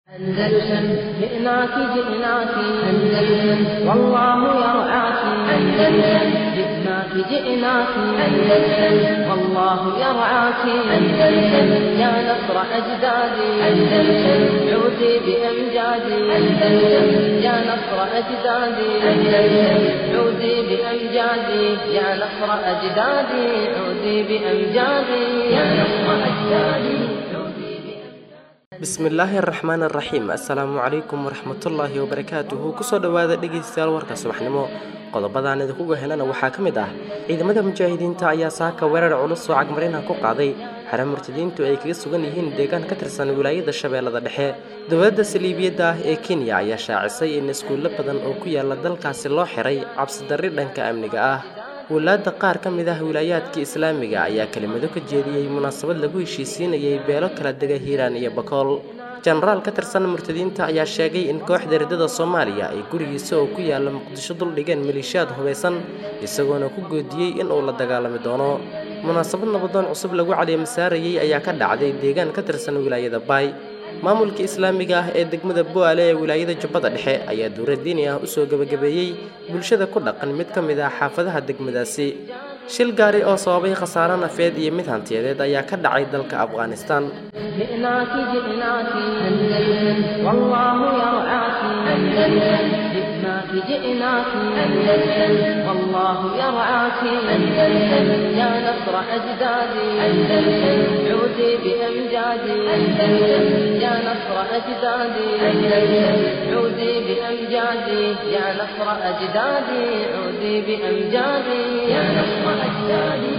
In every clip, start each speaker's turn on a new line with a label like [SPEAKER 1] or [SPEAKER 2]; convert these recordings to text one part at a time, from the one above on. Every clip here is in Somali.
[SPEAKER 1] أندلسن جئناك جئناك أندلسن والله يرعاك أندلسن جئناك جئناك أندلسن والله يرعاك أندلسن يا نصر أجدادي أندلسن عودي بأمجادي أندلسن يا نصر أجدادي أندلسن عودي بأمجادي يا نصر أجدادي عودي بأمجادي يا نصر أجدادي
[SPEAKER 2] bismillaahi araxmaan araxiim assalaamu calaykum waraxmatullaahi wabarakaatuhu kusoo dhowaada dhegaystayaal warka subaxnimo qodobadaan idinkuga helana waxaa ka mid ah ciidamada mujaahidiinta ayaa saaka weerar culus oo cagmarinaha ku qaaday xare murtadiintu ay kaga sugan yihiin deegaan ka tirsan wilaayada shabeellada dhexe dowladda saliibiyadda ah ee kenya ayaa shaacisay in iskuullo badan oo ku yaala dalkaasi loo xiray cabsidarri dhanka amniga ah walaada qaar ka mid ah wilaayaadka islaamiga ayaa kelimado ka jeediyey munaasabad lagu heshiisiinayay beelo kala dega hiiraan iyo bakool jenaraal ka tirsan murtadiinta ayaa sheegay in kooxda ridada soomaaliya ay gurigiisa oo ku yaala muqdisho duldhigeen maleeshiyaad hubaysan isagoona ku goodiyey in uu la dagaalami doono munaasabad nabadoon cusub lagu caleemasaarayey ayaa ka dhacday deegaan ka tirsan wilaayada baay maamulka islaamiga ah ee degmada bo-aale ee wilaayada jubbada dhexe ayaa dowra diini ah usoo gebagabeeyey bulshada ku dhaqan mid ka mid ah xaafadaha degmadaasi shil gaari oo sababay khasaaro nafeed iyo mid hantiyadeed ayaa ka dhacay dalka afghanistan
[SPEAKER 1] جئناك جئناك أندلسن والله يرعاك أندلسن جئناك جئناك أندلسن والله يرعاك أندلسن يا نصر أجدادي أندلسن عودي بأمجادي أندلسن يا نصر أجدادي أندلسن عودي بأمجادي يا نصر أجدادي عودي بأمجادي يا نصر أجدادي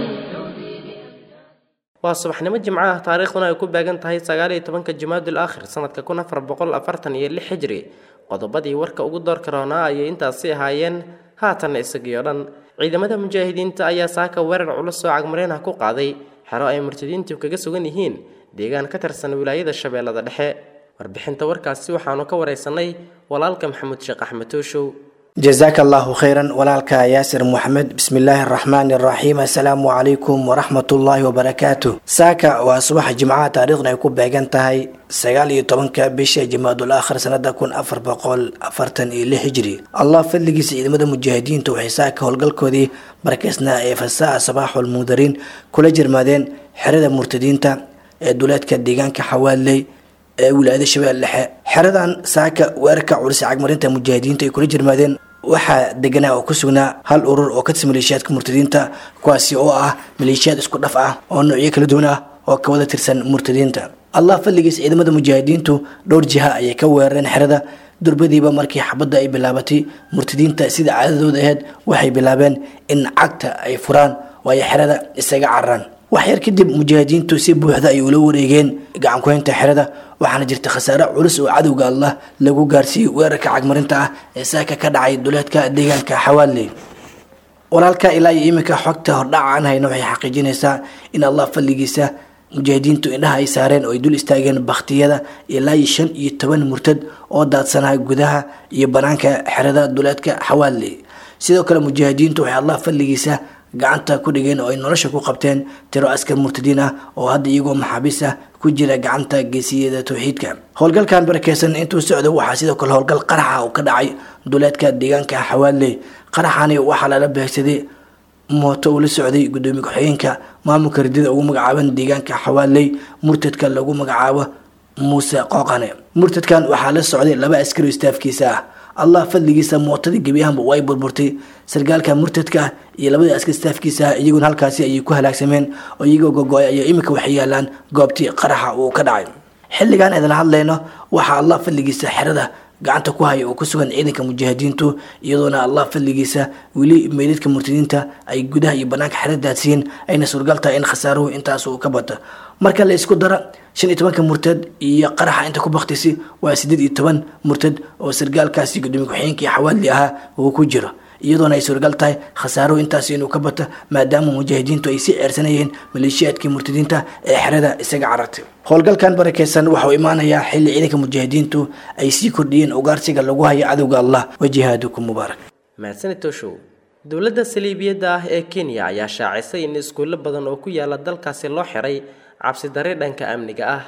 [SPEAKER 2] waa subaxnimo jimco ah taariikhduna ay ku beegan tahay sagaal iyo tobanka jimaadul aakhir sanadka kun afar boqol afartan iyo lix xijri qodobadii warka ugu door karoonaa ayay intaasi ahaayeen haatanna isagii oo dhan ciidamada mujaahidiinta ayaa saaka weerar culus oo cagmareen ah ku qaaday xero ay murtadiintu kaga sugan yihiin deegaan ka tirsan wilaayada shabeellada dhexe warbixinta warkaasi waxaanu ka waraysanay walaalka maxamuud sheekh axmed tooshow
[SPEAKER 3] jasaaka allahu khayran walaalka yaasir moxamed bismillaahi araxmaani araxiim assalaamu calaykum waraxmatullaahi wabarakaatu saaka waa subaxa jimcaha taariikhna ay ku beegan tahay sagaal iyo tobanka bisha jimaadul aakhir sanada kun afar boqol afartan iyo lix hijri allah fadligiisa ciidamada mujaahidiinta waxay saaka howlgalkoodii markaysna ee fasaa sabaaxul mundariin kula jirmaadeen xerada murtadiinta ee duleedka deegaanka xawaaley ee wilaayada shabeelle dhexe xeradan saaka weerarka culisa cagmarinta mujaahidiinta ay kula jirmaadeen waxaa deganaa oo ku sugnaa hal urur oo ka tirsan maleeshiyaadka murtadiinta kuwaasi oo ah maleeshiyaad isku dhaf ah oo noocyo kala duwan ah oo ka wada tirsan murtadiinta allah fadligiis ciidamada mujaahidiintu dhowr jiha ayay ka weerareen xerada durbadiiba markii xabadda ay bilaabatay murtadiinta sida caadadooda aheyd waxay bilaabeen in cagta ay furaan waayo xerada isaga cararaan wax yar kadib mujaahidiintu si buuxda ay ula wareegeen gacankuhaynta xerada waxaana jirta khasaare culus oo cadowga allah lagu gaarsiiyey weerarka cagmarinta ah ee saaka ka dhacay duleedka deegaanka xawaaley walaalka ilaa iyo iminka xogta hordhaca aan hayno waxay xaqiijinaysaa in allah fadligiisa mujaahidiintu indhaha ay saareen oo ay dul istaageen bakhtiyada ilaa iyo shan iyo toban murtad oo daadsanaa gudaha iyo banaanka xerada duleedka xawaaley sidoo kale mujaahidiintu waxay allah fadligiisa gacanta ku dhigeen oo ay nolosha ku qabteen tiro askar murtadiin ah oo hadda iyagoo maxaabiis ah ku jira gacanta geesiyada towxiidka howlgalkan barakeysan intuu socdo waxaa sidoo kale howlgal qaraxa oo ka dhacay duleedka deegaanka xawaaley qaraxani waxaa lala beegsaday mooto uu la socday gudoomiye ku-xigeenka maamulka ridada ugu magacaaban deegaanka xawaaley murtadka lagu magacaabo muuse qooqane murtadkan waxaa la socday laba askari oo istaafkiisa ah allah fadligiisa mootadii gebi ahaanba way burburtay sargaalka murtadka ah iyo labadii askar staafkiisa ah iyaguna halkaasi ayay ku halaagsameen oo iyagoo gogo-ay ayaa iminka waxay yaalaan goobtii qaraxa uu ka dhacay xilligan idin hadlayno waxaa allah fadligiisa xerada gacanta ku haya oo ku sugan ciidanka mujaahidiintu iyadoona allah fadligiisa weli meydadka murtadiinta ay gudaha iyo banaanka xerada daadsiiyeen ayna suurgal tahay in khasaaruhu intaas uu ka bato marka la isku dara shan iyo tobanka murtad iyo qaraxa inta ku baktisi waa sideed iyo toban murtad oo sargaalkaasi gudoomiye ku-xigeenkii xawaali ahaa uu ku jiro iyadoona ay suurgal tahay khasaaruhu intaas inuu ka bato maadaama mujaahidiintu ay sii ceersanayeen maleeshiyaadkii murtadiinta ee xerada isaga carartay howlgalkan barakeysan waxauu imaanayaa xilli ciidanka mujaahidiintu ay sii kordhiyeen ugaarsiga lagu hayo cadowga allah wajihaadukum mubaarak
[SPEAKER 2] mahadsanid tooshow dowladda saliibiyadda ah ee kenya ayaa shaacisay in iskuullo badan oo ku yaala dalkaasi loo xiray cabsidare dhanka amniga ah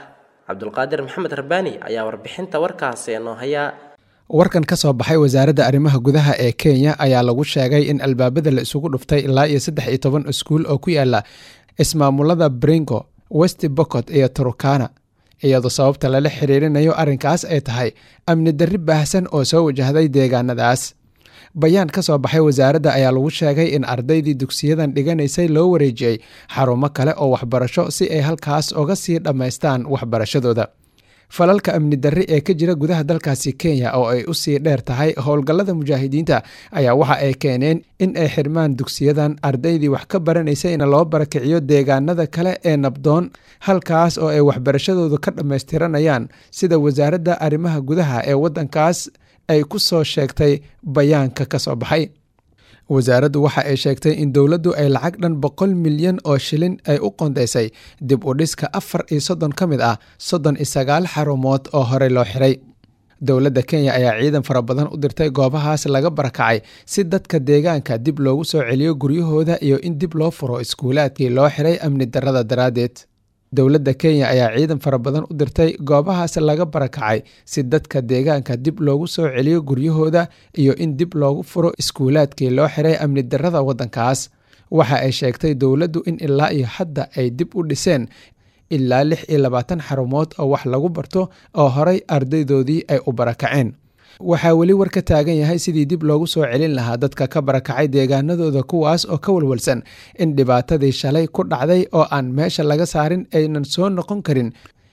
[SPEAKER 2] cabdulqaadir maxamed rabbaani ayaa warbixinta warkaasi noo haya
[SPEAKER 4] warkan ka soo baxay wasaaradda arrimaha gudaha ee kenya ayaa lagu sheegay in albaabada la isugu dhuftay ilaa iyo saddex iyo toban iskuul oo ku yaala ismaamulada bringo west bocot iyo turukana iyadoo sababta lala xiriirinayo arrinkaas ay tahay amni darri baahsan oo soo wajahday deegaanadaas bayaan ka soo baxay wasaaradda ayaa lagu sheegay in ardaydii dugsiyadan dhiganaysay loo wareejiyey xarumo kale oo waxbarasho si ay halkaas uga sii dhammaystaan waxbarashadooda falalka amni darri ee ka jira gudaha dalkaasi kenya oo ay u sii dheer tahay howlgallada mujaahidiinta ayaa waxa ay keeneen in ay xirmaan dugsiyadan ardaydii wax ka baranaysayna loo barakiciyo deegaanada kale ee nabdoon halkaas oo ay waxbarashadooda ka dhammaystiranayaan sida wasaaradda arrimaha gudaha ee waddankaas ay ku soo sheegtay bayaanka ka soo baxay wasaaraddu waxa ay sheegtay in dowladdu ay lacag dhan boqol milyan oo shilin ay u qondaysay dib u dhiska afar iyo soddon ka mid ah soddon iyo sagaal xarumood oo horey loo xiray dowladda kenya ayaa ciidan fara badan u dirtay goobahaas laga barakacay si dadka deegaanka dib loogu soo celiyo guryahooda iyo in dib loo furo iskuulaadkii loo xiray amni darrada daraaddeed dowladda kenya ayaa ciidan fara badan u dirtay goobahaas laga barakacay si dadka deegaanka dib loogu soo celiyo guryahooda iyo in dib loogu furo iskuulaadkii loo xiray amni darrada waddankaas waxa ay sheegtay dowladdu in ilaa iyo hadda ay dib u dhiseen ilaa lix iyo labaatan xarumood oo wax lagu barto oo horay ardaydoodii ay u barakaceen waxaa weli war ka taagan yahay sidii dib loogu soo celin lahaa dadka ka barakacay deegaanadooda kuwaas oo ka walwalsan in dhibaatadii shalay ku dhacday oo aan meesha laga saarin aynan soo noqon karin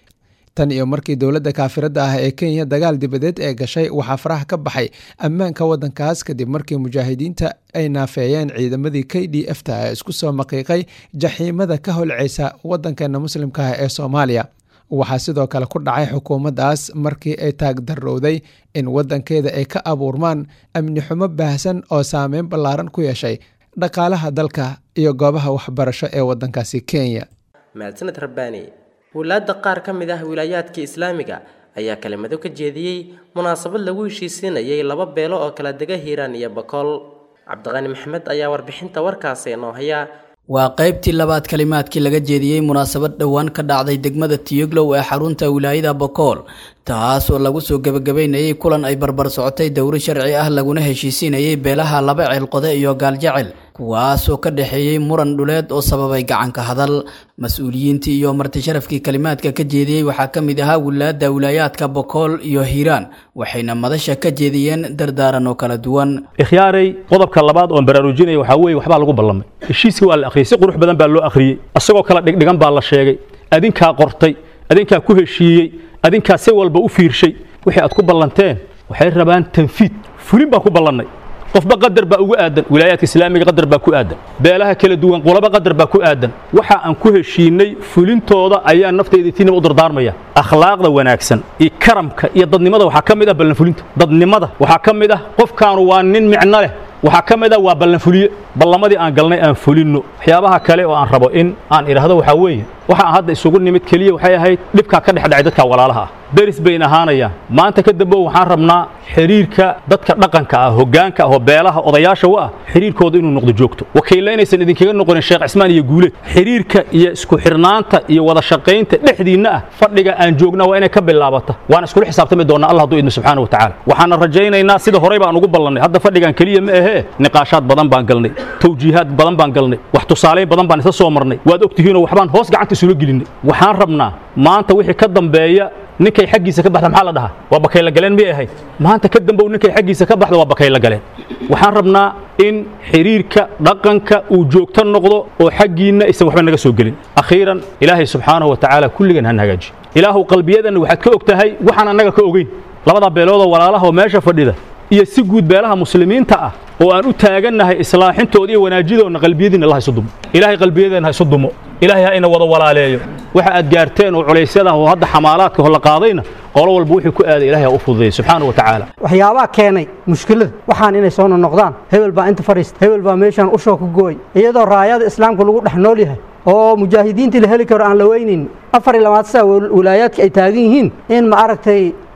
[SPEAKER 4] tan iyo markii dowladda kaafiradda ah ee kenya dagaal dibadeed ee gashay waxaa faraha ka baxay ammaanka waddankaas kadib markii mujaahidiinta ay naafeeyeen ciidamadii k d f ta ee isku soo maqiiqay jaxiimada ka holceysa waddankeena muslimka ah ee soomaaliya waxaa sidoo kale ku dhacay xukuumaddaas markii ay taagdarrowday in waddankeeda ay ka abuurmaan amni xumo baahsan oo saameyn ballaaran ku yeeshay dhaqaalaha dalka iyo goobaha waxbarasho ee waddankaasi kenya
[SPEAKER 2] mahadsaned rabbaani wulaadda qaar ka mid ah wilaayaadka islaamiga ayaa kelimado ka jeediyey munaasabad lagu heshiisiinayay laba beelo oo kala dega hiiraan iyo bakool cabdiqani maxamed ayaa warbixinta warkaasi noo haya
[SPEAKER 5] waa qaybtii labaad kalimaadkii laga jeediyey munaasabad dhowaan ka dhacday degmada tiyoglow ee xarunta wilaayada bokool taas oo lagu soo gebagabeynayay kulan ay barbar socotay dowro sharci ah laguna heshiisiinayay beelaha laba ceelqode iyo gaaljecel kuwaasoo ka dhexeeyey muran dhuleed oo sababay gacanka hadal mas-uuliyiintii iyo martisharafkii kalimaadka ka jeediyey waxaa ka mid ahaa wilaada wilaayaadka bokool iyo hiiraan waxayna madasha ka jeediyeen dardaaran oo kala duwan
[SPEAKER 6] ikhyaaray qodobka labaad oon baraarujinaya waxaa weeye waxbaa lagu ballamay heshiiskii waa la akhriyey si qurux badan baa loo akhriyey asagoo kala dhigdhigan baa la sheegay adinkaa qortay adinkaa ku heshiiyey adinkaa si walba u fiirshay wixii aad ku ballanteen waxay rabaan tanfiid fulin baan ku ballannay qofba qadar baa ugu aadan wilaayaadka islaamiga qadar baa ku aadan beelaha kala duwan qolaba qadar baa ku aadan waxa aan ku heshiinay fulintooda ayaa naftayda tiinaba u dardaarmaya akhlaaqda wanaagsan iyo karamka iyo dadnimada waxaa ka mid ah ballanfulinta dadnimada waxaa ka mid ah qofkaanu waa nin micno leh waxaa ka mid ah waa ballanfuliye ballamadii aan galnay aan fulinno waxyaabaha kale oo aan rabo in aan idhaahdo waxaa weeye waxa aan hadda isugu nimid keliya waxay ahayd dhibkaa ka dhex dhacay dadka walaalaha ah deris bayn ahaanayaan maanta ka dambe waxaan rabnaa xiriirka dadka dhaqanka ah hoggaanka ah oo beelaha odayaasha u ah xiriirkooda inuu noqdo joogto wakiilla inaysan idinkaga noqonin sheekh cismaan iyo guuleed xiriirka iyo isku xirnaanta iyo wada shaqaynta dhexdiinna ah fadhiga aan joogna waa inay ka bilaabata waan iskula xisaabtami doonaa allah hadduu idmo subxaana wa tacaala waxaana rajaynaynaa sida horey baan ugu ballannay hadda fadhigan keliya ma ahee niqaashaad badan baan galnay tawjiihaad badan baan galnay wax tusaalayn badan baan isa soo marnay waad ogtihiinoo waxbaan hoos gacanta isula gelinay waxaan rabnaa maanta wixii ka dambeeya ninkay xaggiisa ka baxda maxaa la dhahaa waa bakayla galeen miyay ahayd maanta ka dambow ninkay xaggiisa ka baxda waa bakayla galeen waxaan rabnaa in xiriirka dhaqanka uu joogto noqdo oo xaggiinna aysan waxba naga soo gelin akhiiran ilaahay subxaanahu wa tacaala kulligan han hagaajiyo ilaahu qalbiyadanna waxaad ka og tahay waxaan annaga ka ogeyn labadaa beeloodoo walaalaha oo meesha fadhida iyo si guud beelaha muslimiinta ah oo aan u taagannahay islaaxintooda iyo wanaajidoonna qalbiyadiinna allah isu dumo ilaahay qalbiyadeenna ha isu dumo ilaahay ha ina wada walaaleeyo waxa aad gaarteen oo culaysyada oo hadda xamaalaadka hola qaadayna qolo walba wuxuu ku aaday ilaahay ha u fududeeyo subxaana wa tacaala
[SPEAKER 7] waxyaabaha keenay mushkilada waxaan inay soo noqdaan hebel baa inta fadhiista hebel baa meeshaan ushoo ku gooy iyadoo raayada islaamka lagu dhex nool yahay oo mujaahidiintii la heli karo aan la weynayn afar iyo labaatan saa wilaayaadka ay taagan yihiin in ma aragtay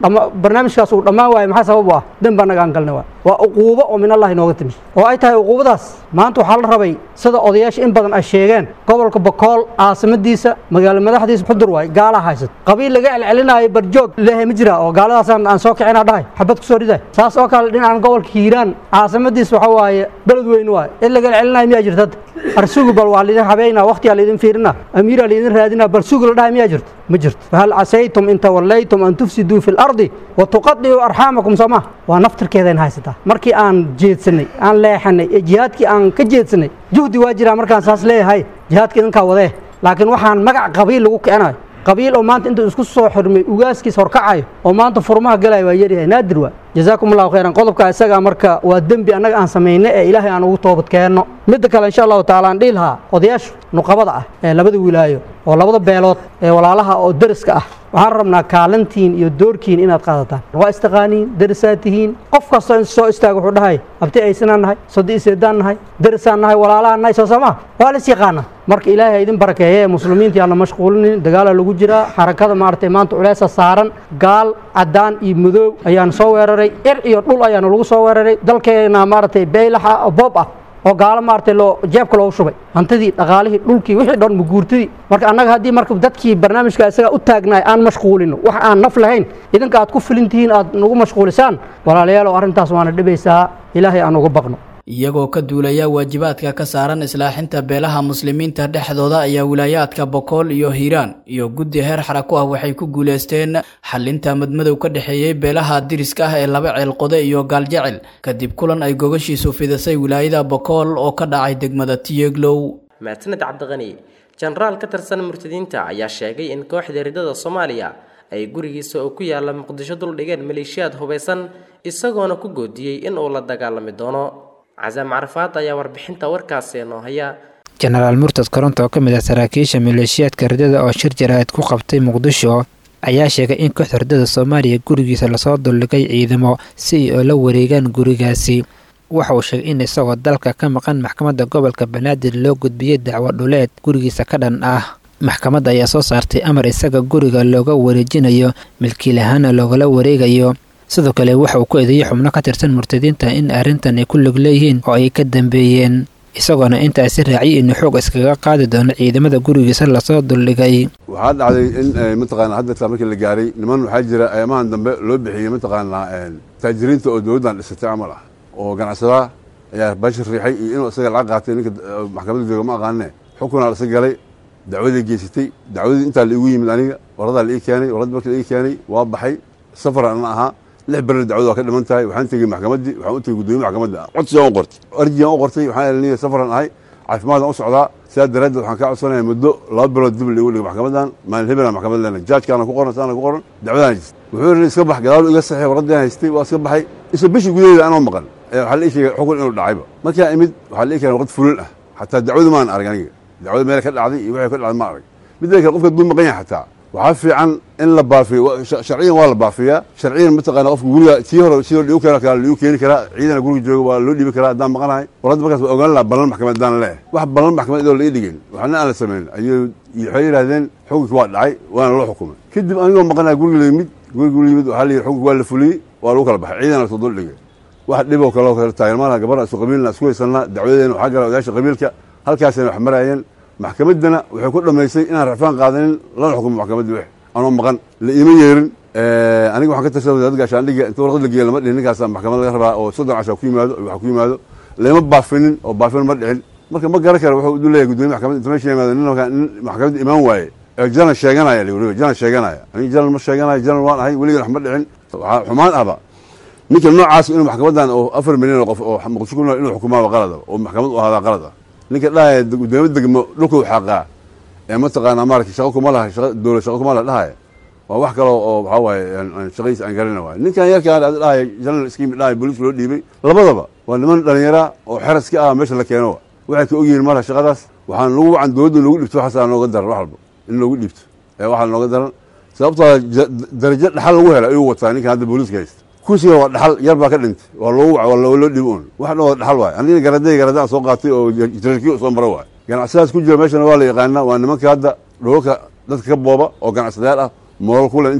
[SPEAKER 7] ama barnaamijkaas uu dhammaan waayo maxaa sabab u ah dembi annaga aan galnay waay waa uquubo oo min allah inooga timi oo ay tahay uquubadaas maanta waxaa la rabay sida odayaasha in badan ay sheegeen gobolka bokool caasimadiisa magaalo madaxdiisa xudur waay gaalaa haysat qabiil laga celcelinaayo barjoog leehay ma jira oo gaaladaasaan aan soo kicina dhahay xabad kusoo riday saas oo kale dhinacan gobolka hiiraan caasimadiisa waxa waaye beled weyn waay in laga celcelinayo miyaa jirta hadda arsugu bal waa laidin habeynaa waqtiyaa laidin fiirina amiiraa laidin raadinaa bal sugu la dhahay miyaa jirta ma jirto fahal casaytum in tawallaytum an tufsiduu fi lardi wa tuqadicuu arxaamakum soo ma waa naftirkeedayn haysataa markii aan jeedsanay aan leexanay ee jihaadkii aan ka jeedsanay juhdi waa jiraa markaan saas leeyahay jihaadka idinkaa wadee laakiin waxaan magac qabiil lagu kicinayo qabiil oo maanta intuu isku soo xirmay ugaaskiis horkacayo oo maanta furmaha galaya waa yaryahay naadir waa jazaakum allahu khayran qodobka isaga marka waa dembi annaga aan samayna ee ilaahay aan ugu toobad keenno midda kale insha allahu taala aan dhihi lahaa odayaashu nuqabada ah ee labada wilaayo oo labada beelood ee walaalaha oo deriska ah waxaan rabnaa kaalintiin iyo doorkiin inaad qaadataan waa istaqaaniin derisaad tihiin qof kastoo in soo istaaga wuxuu dhahay abti aysanaan nahay sodi iseedaan nahay derisaan nahay walaalahaan nahay soo sama waa la is yaqaana marka ilaahay idin barakeeye ee muslimiinta aan la mashquulinin dagaala lagu jiraa xarakada maaragtay maanta culeesa saaran gaal caddaan iyo madow ayaan soo weeraray ir iyo dhul ayaanu lagu soo weeraray dalkeena maaragtay beylaxa oo boob ah oo gaalo maaragtay loo jeebka loogu shubay hantidii dhaqaalihii dhulkii wixii dhan muguurtidii marka annaga haddii marka dadkii barnaamijka isaga u taagnaay aan mashquulino wax aan naf lahayn idinka aad ku filin tihiin aad nagu mashquulisaan walaalayaal oo arrintaas waana dhibaysaa ilaahay aan uga baqno
[SPEAKER 5] iyagoo ka duulaya waajibaadka ka saaran islaaxinta beelaha muslimiinta dhexdooda ayaa wilaayaadka bokool iyo hiiraan iyo guddi heer xarako ah waxay ku guuleysteen xalinta madmadow ka dhexeeyey beelaha diriska ah ee laba ceelqode iyo gaaljecel kadib kulan ay gogashiisu fidisay wilaayada bokool oo ka dhacay degmada tiyeglow
[SPEAKER 2] maasaned cabdiqani jenaraal ka tirsan murtadiinta ayaa sheegay in kooxda ridada soomaaliya ay gurigiisa oo ku yaala muqdisho duldhigeen maleeshiyaad hubaysan isagoona ku goodiyey in uu la dagaalami doono casaam carafaad ayaa warbixinta warkaasi noo haya
[SPEAKER 8] jenaraal murtad koronto oo ka mid ah saraakiisha maleeshiyaadka ridada oo shir jaraa'id ku qabtay muqdisho ayaa sheegay in kooxda ridada soomaaliya gurigiisa lasoo duldhigay ciidamo si ay oo la wareegaan gurigaasi waxa uu sheegay in isagoo dalka ka maqan maxkamadda gobolka banaadir loo gudbiyey dacwo dhuleed gurigiisa ka dhan ah maxkamadda ayaa soo saartay amar isaga guriga looga wareejinayo milkiilahaana loogala wareegayo sidoo kale waxa uu ku eedeeyey xubno ka tirsan murtadiinta in arrintan ay ku log leeyihiin oo ay ka dambeeyeen isagoona intaasi raaciyay inuu xoog iskaga qaadi doono ciidamada gurigiisa lasoo duldhigay
[SPEAKER 9] waxaa dhacday in mataqaana hadda markii la gaaray niman waxaa jira ayaamahan dambe loo bixiyey mataqaanaa taajiriinta oo dowladdan dhisatay camal ah oo ganacsadaha ayaa bashir riixay iyo inuu isaga lacag qaatay ninka maxkamadda jooga ma aqaanine xukunaa lasa galay dacwadii geysatay dacwadii intaa la igu yimid aniga waradaa la ii keenay warad markii la ii keenay waa baxay safar ana ahaa lix beri dacwadu waa ka dhiman tahay waxaan tegey maxkamaddii waxaan u tegey guddoomiye maxkamadda codsigaan u qortay arjigaan u qortay waxaan eliniya safaran ahay caafimaadaan u socdaa sidaa daraaddeed waxaan kaa codsanaya muddo laba bilood dib liigu dhigo maxkamaddan maalin hebelaa maxkamad leena jaajkaana ku qoran saana ku qoran dacwadaan jirta wuxuu yidhi iska bax gadaal iga saxiix warraddaan haystay waa iska baxay isla bishii gudaheeda anoo maqan waxaa la ii sheegay xukun inuu dhacayba markaa imid waxaa la ii keenay waqti fulin ah xataa dacwadu maan arag aniga dacwada meel ka dhacday iyo wixii ka dhacday ma arag midda kale qofka duu maqan yahay xataa waxaa fiican in la baafiyo sharciyan waa la baafiyaa sharciyan mataqaana qofka guriga tii hore sidoo dhiigu keena kara liigu keeni karaa ciidana guriga jooga waa loo dhiibi karaa haddaan maqanahay warradda markaas waa ogaan lahaa ballan maxkamad haddaan leeyahay wax ballan maxkamad idoo la ii dhigin waxna aan la samayn ayuu waxay yidhahdeen xukunki waa dhacay waana loo xukumay kadib anigoo maqanahay guriga la yimid guriga la yimid waxaa la yidhi xukunki waa la fuliyey waa lagu kala baxay ciidana lasoo dul dhigay wax dhiboo kaloo kale taageermaana gabadha isu qabiilna isku haysanaa dacwadeena waxaa gala odayaasha qabiilka halkaasayna wax maraayeen maxkamaddana waxay ku dhammaysay inaan rafaan qaadanin lana xukumo maxkamadda wix anoo maqan la iima yeerin aniga waxaan ka tirsan wasaaradda gaashaandhigga inta warqad la geeya lama dhihin ninkaasa maxkamad laga rabaa oo soddon casha ku yimaado waxa ku yimaado lama baafinin oo baafin ma dhicin marka ma garan kara wuxuu u leeyahay gudoomiye maxkamadda inta meesha yimaado nin nin maxkamadda imaan waaye ee janan sheeganaya la weliba janan sheeganaya aniga janan ma sheeganayo janan waan ahay weligan wax ma dhicin waxaa xumaan ahba ninka noocaas inuu maxkamaddan oo afar milyan oo qof oo muqdisho ku nool inuu xukumaaba qalada oo maxkamad u ahaadaa qalada ninka dhahaya gudoomiye degmo dhulkuu xaqaa ee mataqaanaa maarata shaqo kuma laha shaqa dowlad shaqo kuma laha dhahaya waa wax kaloo oo waxaa waaye shaqadiisa aan garana waay ninkan yarkaan ad dhahaya general scheme dhahaya booliiska loo dhiibay labadaba waa niman dhalinyara oo xeras ka ah meesha la keeno waxay ka ogyihiin marka shaqadaas waxaan lagu wacan dowladda loogu dhibto waxaasaa nooga daran wax walba in loogu dhiibto ee waxaa nooga daran sababtoo darajo dhaxal lagu hela ayuu wataa ninkan hadda booliiska haysta kursiga waa dhaxal yar baa ka dhintay waa loogu wac waa loo dhibo un wax dhan waa dhaxal waay anigana garaday garadaan soo qaatay oo jaralkii soo mara waay ganacsadaas ku jira meeshana waa la yaqaanaa waa nimanka hadda dhoolka dadka ka booba oo ganacsadayaal ah moolal kule inta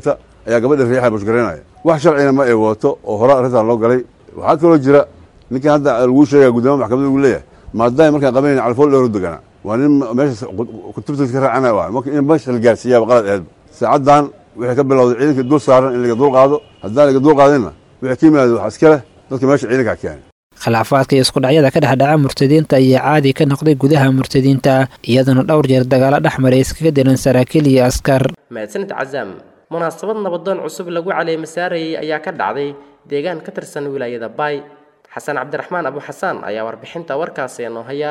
[SPEAKER 9] ayaa gabadha riixa bushgaraynaya wax sharcina ma ay wato oo hore arrintan loo galay waxaa kaloo jira ninkan hadda laguu sheegaya guddoomiya maxkamadda uu leeyahay maadaama markaan qabanayna calfool dhowr deganaa waa nin meesha kutubtiisa ka raacana waay marka in meesha la gaarsiiyaaba qalad aheed saacaddan wixii ka bilowday ciidanka dul saaran in laga dul qaado haddaan laga dul qaadinna wixii ka yimaado waxaa iska leh dadka meesha ciidanka keenay
[SPEAKER 8] khilaafaadka iyo iskudhacyada ka dhexdhaca murtadiinta ayaa caadi ka noqday gudaha murtadiinta iyaduna dhowr jeer dagaalo dhex maray iskaga diran saraakiil iyo askar
[SPEAKER 2] mahadsanid cazaam munaasabad nabadoon cusub lagu caleema saarayay ayaa ka dhacday deegaan ka tirsan wilaayada baay xasan cabdiraxmaan abu xasaan ayaa warbixinta warkaasi noo haya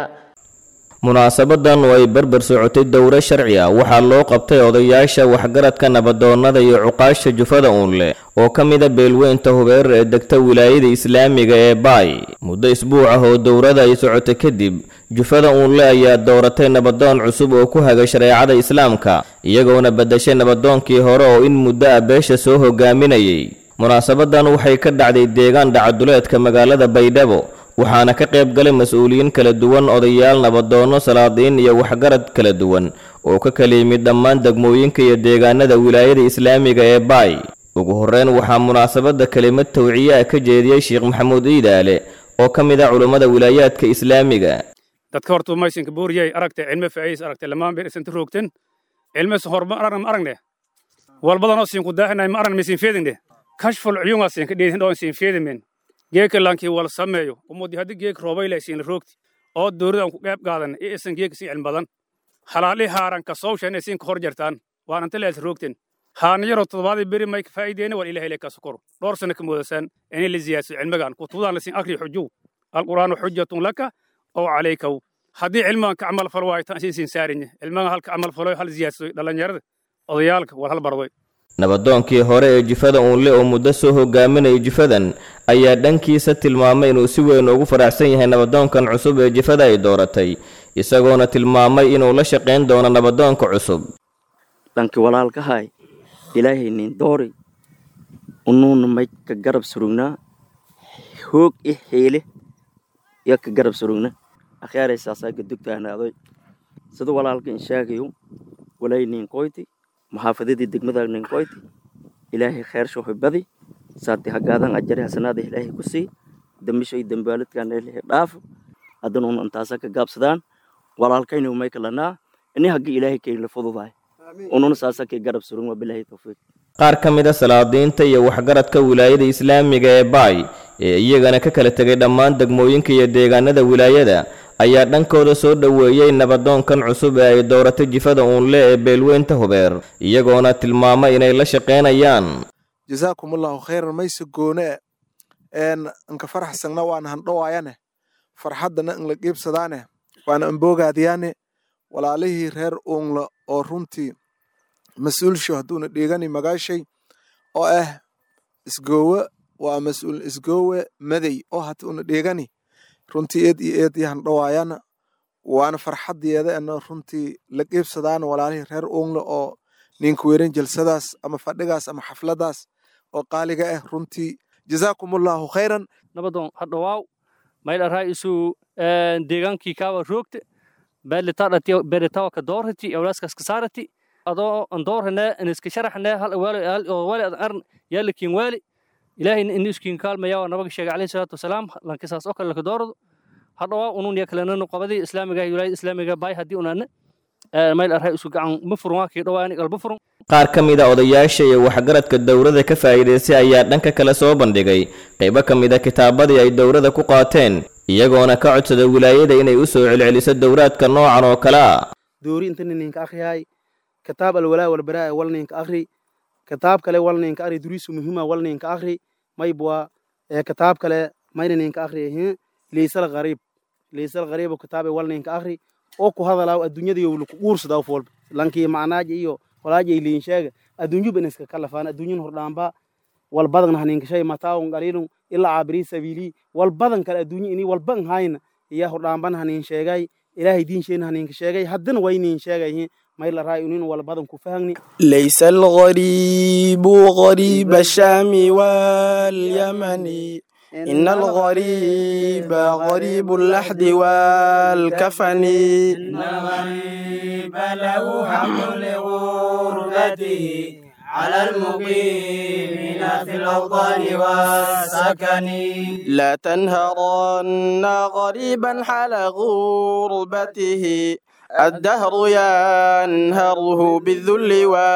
[SPEAKER 10] munaasabadan oo ay barbar socotay dowro sharci ah waxaa loo qabtay odayaasha waxgaradka nabadoonnada iyo cuqaasha jufada uunle oo ka mida beelweynta hubeerar ee degta wilaayada islaamiga ee baay muddo isbuuc ah oo dowrada ay socotay kadib jufada uunle ayaa dooratay nabadoon cusub oo ku haga shareecada islaamka iyagoona beddashay nabadoonkii hore oo in muddo ah beesha soo hogaaminayay munaasabadan waxay ka dhacday deegaan dhacaduleedka magaalada baydhabo waxaana ka qayb galay mas-uuliyiin kala duwan odayaal nabadoonno salaadiin iyo waxgarad kala duwan oo ka kala yimid dhammaan degmooyinka iyo deegaanada wilaayada islaamiga ee baay ugu horreyn waxaa munaasabadda kelimad tawciye ah ka jeediyey sheekh maxamuud iidaale oo ka mid ah culummada wilaayaadka islaamiga
[SPEAKER 11] dadka horta maysanka booriyay aragtay cilme faa'iis aragtay lamaan bir isanta roogten cilmes horma aragna ma aragne walbadanoo siin ku daaxinay ma aragna misin feedingne kashful cuyungaa siin ka dheedin dhoo siin feedimen geeka lankii wala sameeyo umudi haddii geek roobayle siin roogti oo dowladan ku qeyb qaadan ee isan geeka si cilmi badan halaali haaran ka sowshan siin ka hor jartaan waan anta lees roogten haana yaroo toddobaadii beri may ka faa'iideena war ilahay ka sukoro dhowr sano ka moodasaan inay la ziyaadso cilmigan kutubadaan lasin akri xujuw alqur'aanu xujatun laka oo calaykaw haddii cilmigan ka camal falo waayo tan siin saarinye cilmigan halka camal falo hal ziyaadso dhallinyarada odayaalka war hal bardoy
[SPEAKER 10] nabadoonkii hore ee jifada uunle oo muddo soo hogaaminayay jifadan ayaa dhankiisa tilmaamay inuu si weyn ugu faraxsan yahay nabadoonkan cusub ee jifada ay dooratay isagoona tilmaamay inuu la shaqayn doono nabadoonka cusub
[SPEAKER 12] dhanki walaalkahay ilaahay nin doori unuuna may ka garab surugnaa hoog i xiile yo ka garab surugna akhyaareysaasaa gadugtaanaadoy sida walaalka in sheegayo walay nin qoyti maxaafadadii degmada nin qoyti ilaahay khayr shooxi badi saati hagaadan ajari hasanaada ilaahay ku sii dambisho iyo dambaaladkan ilaahay dhaafo haddanuun intaasa ka gaabsadaan walaalkaynu may kalanaa ini haggi ilaahay kaynla fududahay ununa saasa kay garab surugn wabilaahi tawfiiq
[SPEAKER 10] qaar ka mid a salaadiinta iyo waxgaradka wilaayada islaamiga ee baay ee iyagana ka kala tegay dhammaan degmooyinka iyo deegaanada wilaayada ayaa dhankooda soo dhoweeyey nabadoonkan cusub ee ay dooratay jifada uunle ee beelweynta hubeer iyagoona tilmaamay inay la shaqaynayaan
[SPEAKER 13] jasaakumullahu khayran mayse goone een inka faraxsagna waana handhowaayane farxaddana inla qiibsadaane waana amboogaadiyaane walaalihii reer uunla oo runtii mas-uulsho hadduuna dhiigani magaashay oo ah isgoowe waa mas-uul isgoowe madey oo hadduuna dhiigani runtii eed iyo eed iyo handhowaayana waana farxaddeeda ena runtii la qiibsadaana walaalihii reer uunla oo ninka weeran jalsadaas ama fadhigaas ama xafladaas oo qaaliga ah runtii jasaakumullahu khayran
[SPEAKER 14] nabadoon hadhowaaw maydharaa isu deegaankii kaawa roogte beelitawa ka doorhati awlaaskaas ka saarati adoo an doorhane aniska sharaxne hal waali oo waali adan arn yaalikin waali ilaahayna ini iskiin kaalmaya waa nabaga sheegay alayhi salaatu wasalaam lankisaas oo kale laka doorado hadhowaa unun ya kalenanu qabadii islaamiga wilaayada islaamiga baay haddii unaane mayl arhay isu gacan ma furun waa kii dhowaa ani qalba furun
[SPEAKER 10] qaar ka mid a odayaasha iyo waxgaradka dowladda ka faa'iidaystay ayaa dhanka kale soo bandhigay qaybo ka mid a kitaabadii ay dowladda ku qaateen iyagoona ka codsada wilaayada inay u soo celceliso dowraadka noocan oo kale ah
[SPEAKER 15] doori inta ninka akhriyahay kitaab alwalaa walbaraa wal ninka akhri kitaab kale wal ninka akhri duriisu muhiima wal ninka akhri maybwa kitaab kale mayna ninka akhri leysal qariib leysal qariib kitaabe wal ninka akhri oo ku hadalaaw adduunyada iyo laku guursadaa of walba lankii macnaaja iyo walaaja iliin sheega adduunyuba in iska kalafaan adduunyan hordhaamba wal badan haninka shay mataawun qaliilun ilaa caabiri sabiilii wal badan kale adduunya ini walban hayna iya hordhaamban hanin sheegay ilaahay diinsheena haninka sheegay haddana waynin sheegay mayla raay unin wal badan ku fahagni
[SPEAKER 16] ليس الغريب غريب الشام واليمن إن الغريب غريب اللحد والكفن
[SPEAKER 17] إن الغريب له حمل لغربته
[SPEAKER 16] على المقيمين في الأوطان والسكن لا تنهرن غريبا حال غربته الدهر ينهره بالذل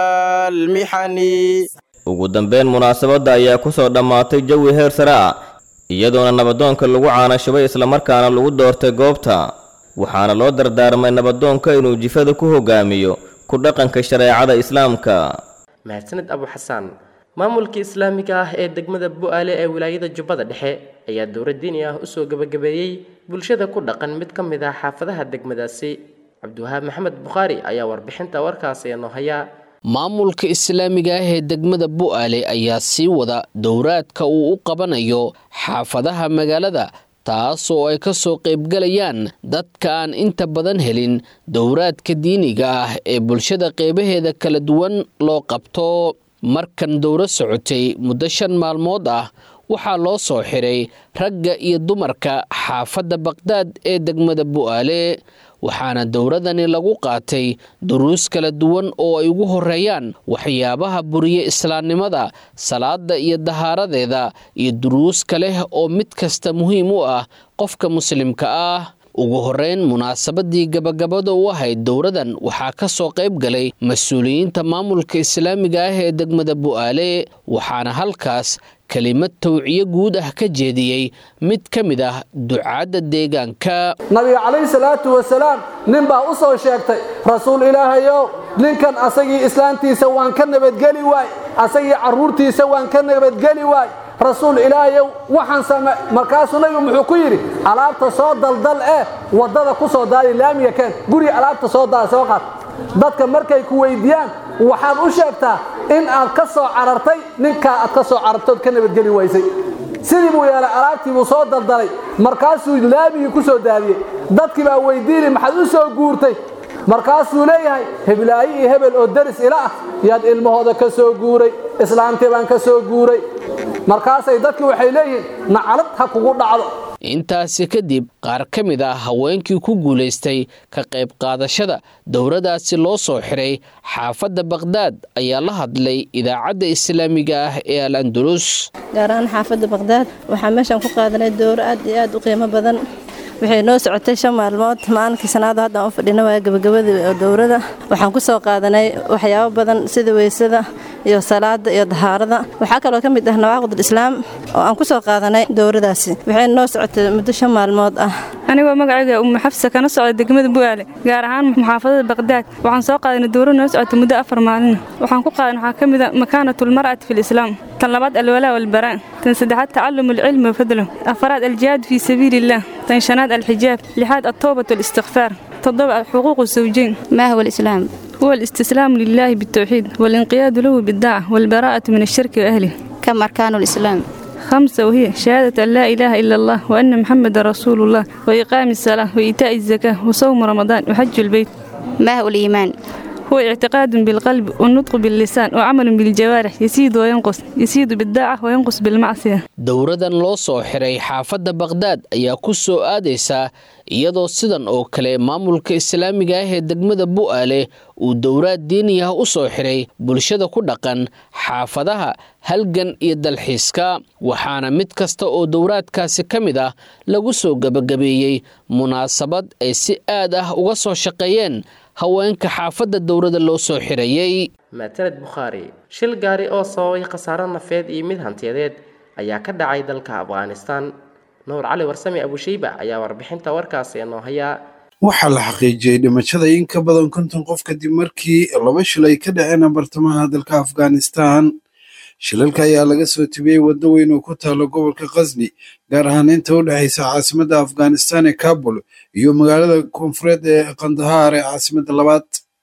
[SPEAKER 16] والمحن
[SPEAKER 10] ugu dambeyn munaasabadda ayaa ku soo dhammaatay jawi heer sare ah iyadoona nabadoonka lagu caanashubay islamarkaana lagu doortay goobta waxaana loo dardaarmay nabadoonka inuu jifada ku hogaamiyo ku dhaqanka shareecada islaamka
[SPEAKER 2] mahadsaned abu xasaan maamulka islaamiga ah ee degmada bu-aale ee wilaayada jubbada dhexe ayaa dowra diini ah usoo gebagabeeyey bulshada ku dhaqan mid ka mid ah xaafadaha degmadaasi cabdiwahaab maxamed bukhaari ayaa warbixinta warkaasi noo hayaa
[SPEAKER 17] maamulka islaamiga ah ee degmada bu'aale ayaa sii wada dowraadka uu u qabanayo xaafadaha magaalada taasoo ay ka soo qaybgalayaan dadka aan inta badan helin dowraadka diiniga ah ee bulshada qeybaheeda kala duwan loo qabto markan dowro socotay muddo shan maalmood ah waxaa loo soo xiray ragga iyo dumarka xaafadda baqhdaad ee degmada bu'aale waxaana dowradani lagu qaatay duruus kala duwan oo ay ugu horeeyaan waxyaabaha buriye islaamnimada salaada iyo dahaaradeeda iyo duruus kale oo mid kasta muhiim u ah qofka muslimka ah ugu horeyn munaasabadii gabagabada u ahayd dowradan waxaa ka soo qayb galay mas-uuliyiinta maamulka islaamiga ah ee degmada bu'aale waxaana halkaas kelimad tawciyo guud ah ka jeediyey mid ka mid ah ducaadda deegaanka
[SPEAKER 18] nabiga calayhi salaatu wasalaam nin baa u soo sheegtay rasuul ilaahayow ninkan asagii islaantiisa waan ka nabadgeli waay asagii carruurtiisa waan ka nabadgeli waay rasuul ilaahayow waxaan same markaasuu nabigu muxuu ku yidhi alaabta soo daldal eh waddada ku soo daadi laamiga keen guriga alaabta soo daada soo qaad dadka markay ku weydiiyaan waxaad u sheegtaa in aad ka soo carartay ninkaa aad ka soo carartood ka nabadgeli waysay sidii buu yeelay alaabtii buu soo daldalay markaasuu laamigii ku soo daadiyey dadkii baa weydiinay maxaad u soo guurtay markaasuu leeyahay heblaayi iyo hebel oo deris ila ah yaad ilmahooda ka soo guuray islaamtii baan ka soo guuray markaasay dadkii waxay leeyihiin nacalad ha kugu dhacdo
[SPEAKER 17] intaasi kadib qaar ka mid ah haweenkii ku guulaystay ka qayb qaadashada dowradaasi loo soo xiray xaafadda baqhdaad ayaa la hadlay idaacadda islaamiga ah ee al andalus
[SPEAKER 19] gaar ahaan xaafadda baqhdaad waxaa meeshaan ku qaadanay dowro aad iyo aad u qiimo badan waxay noo socotay shan maalmood maalinkii sanaada hadda aan u fadhina waa gabagabadii dowrada waxaan ku soo qaadanay waxyaabo badan sida weysada iyo salaada iyo dahaarada waxaa kaloo ka mid ah nawaaqid islaam oo aan ku soo qaadanay dowradaasi waxay noo socotay muddo shan maalmood ah
[SPEAKER 20] anigoo magacayga umma xafsa kana socda degmada bu'aale gaar ahaan muxaafadada baqdaad waxaan soo qaadanay dowro noo socotay muddo afar maalin waxaan ku qaadan waxaa ka mid a makaanatulmar'ati fi lislaam tan labaad alwalaa walbaraa tan saddexaad tacallum alcilmi wafadlo afaraad aljihaad fii sabiili illah tan shanaad الحجاب لحاد التوبة والاستغفار تضبع حقوق الزوجين
[SPEAKER 21] ما هو الإسلام؟
[SPEAKER 20] هو الاستسلام لله بالتوحيد والانقياد له بالدعوة والبراءة من الشرك وأهله
[SPEAKER 21] كم أركان الإسلام؟
[SPEAKER 20] خمسة وهي شهادة أن لا إله إلا الله وأن محمد رسول الله وإقام الصلاة وإيتاء الزكاة وصوم رمضان وحج البيت
[SPEAKER 21] ما هو الإيمان؟
[SPEAKER 20] هو اعتقاد بالقلب والنطق باللسان وعمل بالجوارح يزيد وينقص يزيد بالداعة وينقص بالمعصية
[SPEAKER 17] dowradan loo soo xiray xaafadda baqhdaad ayaa ku soo aadaysaa iyadoo sidan oo kale maamulka islaamiga ah ee degmada bu'aale uu dowraad diini ah u soo xiray bulshada ku dhaqan xaafadaha halgan iyo dalxiiska waxaana mid kasta oo dowraadkaasi ka mid ah lagu soo gebagabeeyey munaasabad ay si aad ah uga soo shaqeeyeen haweenka xaafadda dowrada loo soo xirayey
[SPEAKER 2] maataned bukhaari shil gaari oo sababay khasaaro nafeed iyo mid hantiyadeed ayaa ka dhacay dalka afghanistan nuur cali warsame abushayba ayaa warbixinta warkaasi noo hayaa
[SPEAKER 22] waxaa la xaqiijiyey dhimashada in ka badan konton qof kadib markii laba shil ay ka dhaceen bartamaha dalka afghanistan shilalka ayaa laga soo tibiyey waddo weyn oo ku taalo gobolka khasni gaar ahaan inta u dhexaysa caasimadda afghanistan ee kabul iyo magaalada koonfureed ee kandahaar ee caasimadda labaad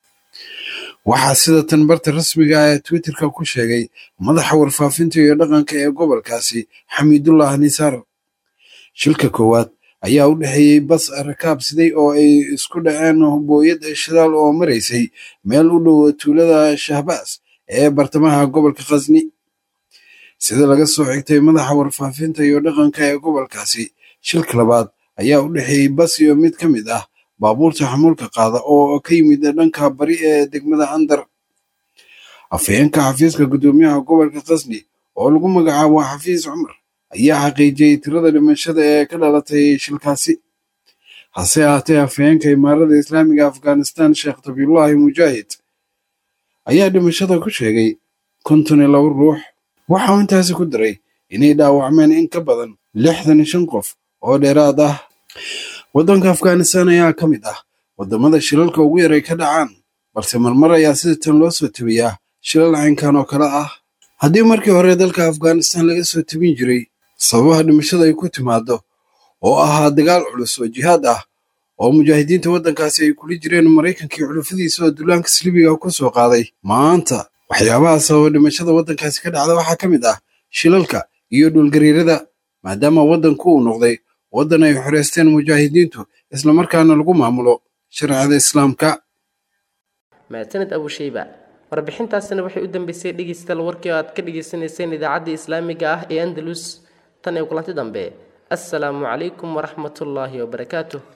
[SPEAKER 22] waxaa sida tan barta rasmiga ah ee twitterka ku sheegay madaxa warfaafinta iyo dhaqanka ee gobolkaasi xamiidullah nisaar shilka koowaad ayaa u dhexeeyey bas rakaab siday oo ay isku dhaceen booyad shidaal oo maraysay meel u dhow tuulada shahbaas ee bartamaha gobolka khasni sida laga soo xigtay madaxa warfaafinta iyo dhaqanka ee gobolkaasi shilka labaad ayaa u dhexeeyey bas iyo mid ka mid ah baabuurta xamuulka qaada oo ka yimid dhanka bari ee degmada andar afhayeenka xafiiska guddoomiyaha gobolka qasni oo lagu magacaabo xafiis cumar ayaa xaqiijiyey tirada dhimashada ee ka dhalatay shilkaasi hase ahaatee afhayeenka imaarada islaamiga afghanistan sheekh tabiullaahi mujaahid ayaa dhimashada ku sheegay konton iyo laba ruux waxa uu intaasi ku daray inay dhaawacmeen in ka badan lixdan iyo shan qof oo dheeraad ah waddanka afghanistan ayaa ka mid ah waddamada shilalka ugu yaray ka dhacaan balse marmar ayaa sida tan loo soo tebiyaa shilal caynkan oo kale ah haddii markii hore dalka afghanistan laga soo tebin jiray sababaha dhimashada ay ku timaado oo ahaa dagaal culus oo jihaad ah oo mujaahidiinta waddankaasi ay kula jireen maraykankii xulufadiisa oo dullaanka silibiga ku soo qaaday maanta waxyaabaha sababa dhimashada waddankaasi ka dhacda waxaa ka mid ah shilalka iyo dhulgariirada maadaama waddanku uu noqday waddan ay xoreysteen mujaahidiintu islamarkaana lagu maamulo sharciyada islaamka
[SPEAKER 2] mahadsaned abushayba warbixintaasina waxay u dambeysay dhegeystayaal warkii oo aad ka dhegeysaneyseen idaacadda islaamiga ah ee andalus tan iyo kulanti dambe assalaamu calaykum waraxmatullaahi wabarakaatuh